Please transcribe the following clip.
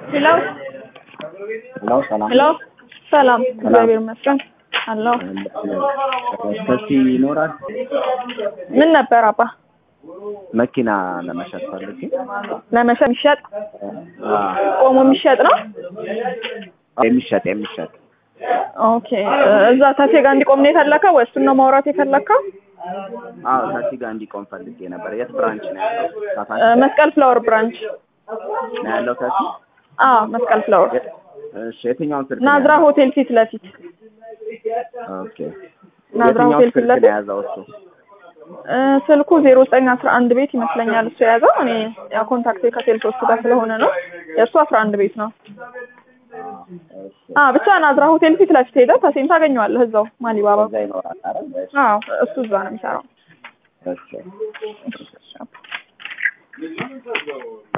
ሄሎ ሄሎ ሰላም ሄሎ ሰላም፣ እግዚአብሔር ይመስገን አለሁ። ሰፊ ይኖራል። ምን ነበር አባ መኪና ለመሸጥ ፈልጌ ለመሸጥ የሚሸጥ አዎ፣ ቆሞ የሚሸጥ ነው? የሚሸጥ የሚሸጥ ኦኬ እዛ ታቴ ጋር እንዲቆም ነው የፈለከው ወይ እሱን ነው ማውራት የፈለከው? አዎ ታክሲ ጋር እንዲቆም ፈልጌ ነበር። የት ብራንች ነው ያለው? ሳፋሪ እ፣ መስቀል ፍላወር ብራንች። ነው ያለው ታክሲ? አዎ መስቀል ፍላወር እሺ፣ የትኛውን ስልክ ነው ናዝራ ያዘው? ሆቴል ፊት ለፊት ኦኬ። ናዝራ የትኛውን ሆቴል ፊት ስልክ ነው ለፊት የያዘው እሱ? እ፣ ስልኩ ዜሮ ዘጠኝ አስራ አንድ ቤት ይመስለኛል እሱ የያዘው። እኔ ያው ኮንታክቴ ከሴልሶቹ ጋር ስለሆነ ነው። የእሱ አስራ አንድ ቤት ነው። አ ብቻ ናዝራ ሆቴል ፊት ለፊት ሄደህ ታሴን ታገኘዋለህ እዛው ማሊባባ። እዛ ይኖራል አይደል? እሺ፣ አዎ እሱ እዛ ነው የሚሰራው። እሺ።